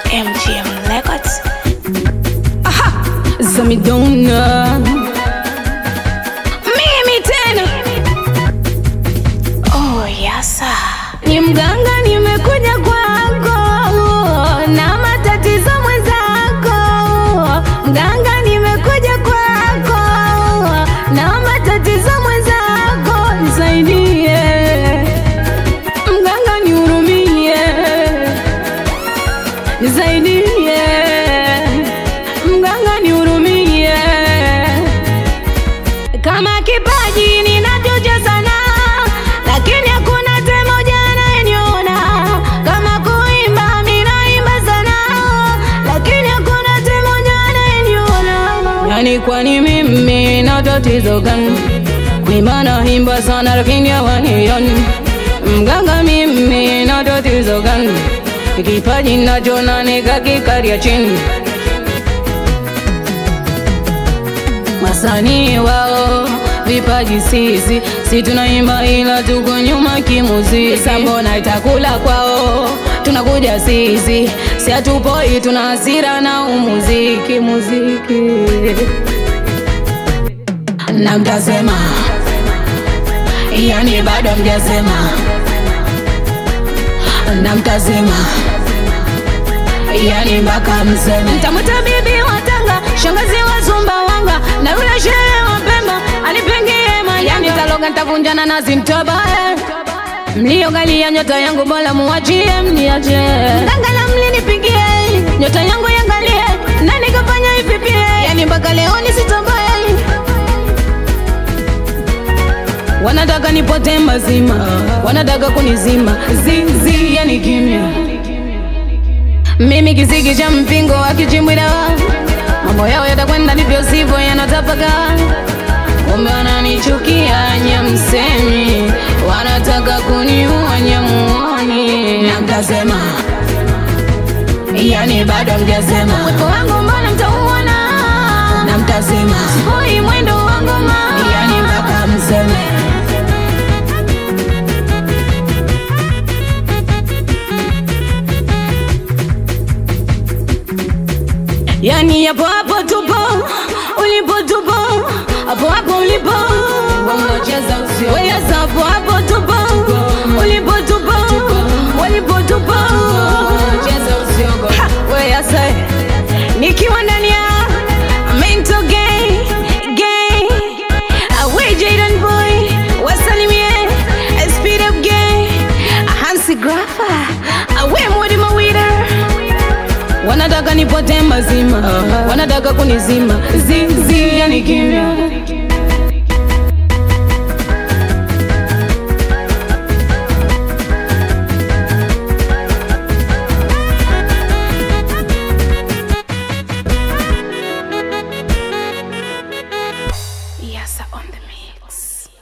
MGM Records. Zamidona mimi tena Oh, yasa. ni mganga, nimekuja kwako na matatizo mwenzako. Mganga, nimekuja kwako na matatizo mwenzako, nisaidie mganga, nihurumie, nisaidie mganga, nihurumie kama kipaji ninachocha sana, lakini hakuna hata moja anayeniona. Kama kuimba mimi naimba sana, lakini hakuna hata moja anayeniona. Yani kwani mimi na tatizo gani? Kuimba naimba sana, lakini hawanioni. Mganga, mimi na tatizo gani? Kipaji nachona nikakikaria chini wasanii wao vipaji sisi si tunaimba ila tuko nyuma kimuziki. Sasa mbona itakula kwao tunakuja sisi si hatupoi, tuna hasira na umuziki muziki na mtasema, yani bado mjasema na mtasema yani mpaka mseme mtamwita bibi wa Tanga, shangazi wa Sumbawanga na yule shehe wa Pemba anipengie mali, yani taloga nitavunjana na zintobae mliogalia nyota yangu bora muachie mniache ngangala mlinipigie nyota yangu yangalie na nikafanya ipipie yani mpaka leo nisitoboe wanataka nipote mazima wanataka kunizima zizi yani kimya mimi kisiki cha mpingo akichimbwida mambo yao yatakwenda ndivyo sivyo yanatapaka kumbe wananichukia nyamsemi wanataka kuniua nyamuoni na mtasema yani bado mjasema mwiko wangu mbona mtauona na mtasema hoi mwendo wangu ma yani mpaka mseme yani hapo hapo tupo ulipo tupo hapo hapo ulipo weyasa hapo hapo tupo ulipo tupo walipo tupo Ha, weyasa nikiwa ndani ya mental gay gay away Jaden boy wasalimie speed up gay Hansi Grafa away Modi Mawida wanataka nipote mazima wanataka kunizima zizi yani kimya